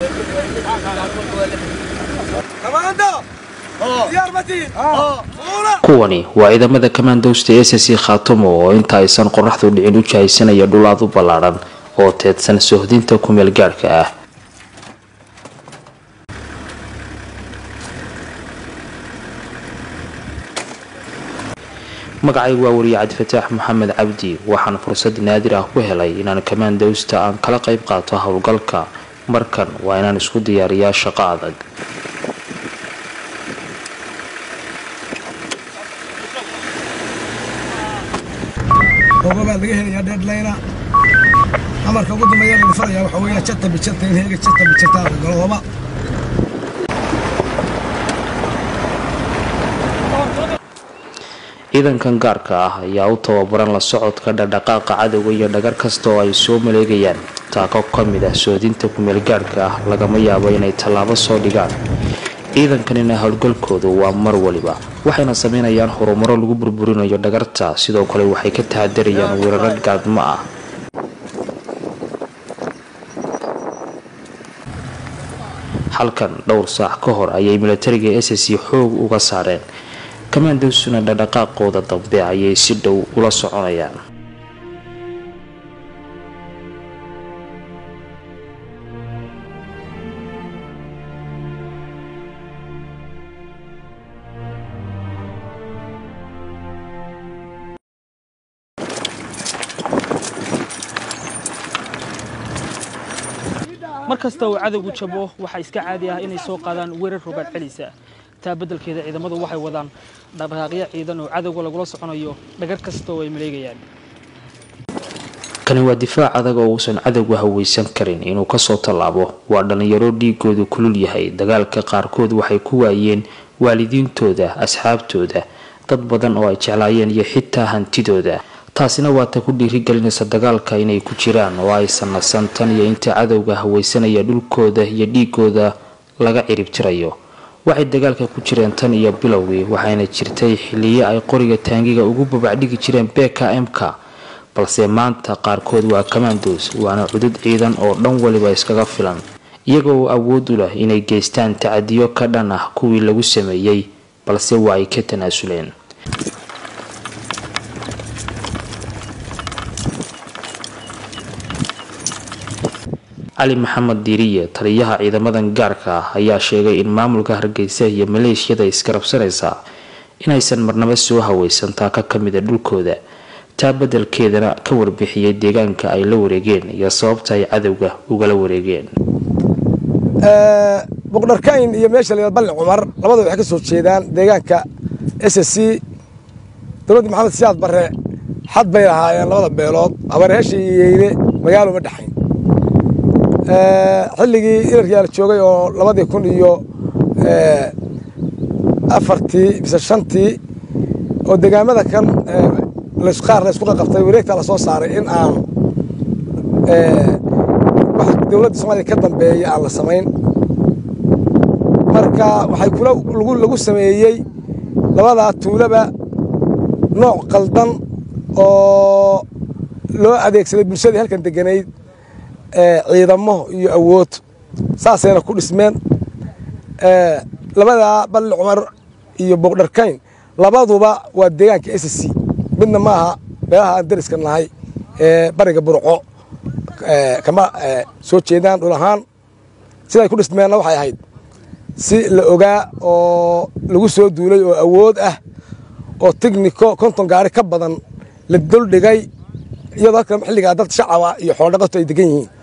kuwani waa ciidamada kamandowsta s c khaatumo oo inta aysan qoraxdu dhicin u jahaysanaya dhulaad u ballaadhan oo teedsan sohdinta kumeel gaadhka ah magacaygu waa wariye cabdifataax maxamed cabdi waxaan fursad naadir ah ku helay inaan kamandowsta aan kala qayb qaato howlgalka markan waa inaan isku diyaariyaa shaqo adag ogobaad laga helayaa deadlayna amarka ugu dambeeya la faraya waxa weeyaa jata bijata in heega jata bijata la galo hoba ciidankan gaarka ah ayaa u tababaran la socodka dhaqdhaqaaqa cadowga iyo dhagar kasta oo ay soo maleegayaan taako ka mid ah soodinta kumeel gaadhka ah lagama yaabo inay tallaabo soo dhigaan ciidankanina howlgalkoodu waa mar waliba waxayna sameynayaan horumaro lagu burburinayo dhagarta sidoo kale waxay ka tahadarayaan weeraro gaadmo ah halkan dhowr saac ka hor ayay milatariga s c xoog uga saareen kamandowsuna dhaqdhaqaaqooda dambe ayay si dhow ula soconayaan mar kasta uu cadowgu jabo waxaa iska caadi ah inay soo qaadaan weerar rogaad celisa taa beddelkeeda ciidamadu waxay wadaan dhaqdhaqaaqyo ciidan oo cadowga lagula soconayo dhagar kasta oo ay maleegayaan kani waa difaac adag oo uusan cadowgu haweysan karin inuu kasoo tallaabo waa dhallinyaro dhiigoodu kulul yahay dagaalka qaarkood waxay ku waayeen waalidiintooda asxaabtooda dad badan oo ay jeclaayeen iyo xitaa hantidooda taasina waa ta ku dhiirigelinaysa dagaalka inay ku jiraan oo aysan nasan tan iyo inta cadowga haweysanaya dhulkooda iyo dhiigooda laga cirib tirayo waxay dagaalka ku jireen tan iyo bilowgii waxayna jirtay xiliyo ay qoriga taangiga ugu babacdhigi jireen beka mka balse maanta qaarkood waa kamandos waana cudud ciidan oo dhan waliba iskaga filan iyaga oo awood u leh inay geystaan tacadiyo ka dhan ah kuwii lagu sameeyey balse waa ay ka tanaasuleen cali maxamed diiriye taliyaha ciidamadan gaarka ah ayaa sheegay in maamulka hargeysa iyo maleeshiyada iskarabsanaysa inaysan marnaba soo haweysan taaka ka mida dhulkooda taa beddelkeedana ka warbixiyay deegaanka ay la wareegeen iyo sababta ay cadowga ugala wareegeen boqdharkayn iyo meesha la balli cumar labada waxay ka soo jeedaan deegaanka s c dowladda maxamed siyaad barre xad bay lahaayeen labada beelood habareesha iyo yeyle magaalo ma dhexayn xilligii ilarkiyaa la joogay oo labadii kun iyo afartii mise shantii oo degaamada kan qaar la isku qaqabtay wareegtaa la soo saaray in aan wax dowladda soomaaliya ka dambeeya aan la samayn marka waxay kula lagu sameeyey labadaa tuulaba nooc qaldan oo loo adeegsaday bulshadii halkan deganayd ciidamo iyo awood saasayna ku dhismeen labadaa balli cumar iyo boqdharkayn labaduba waa deegaanka s c midna maaha meelaha aan dariska nahay ee bariga burco kama soo jeedaan dhul ahaan siday ku dhismeenna waxay ahayd si la ogaa oo lagu soo duulay oo awood ah oo tigniko konton gaari ka badan la duldhigay iyadoo halkan xilligaa dad shacaba iyo xoolodhaqato ay degan yihiin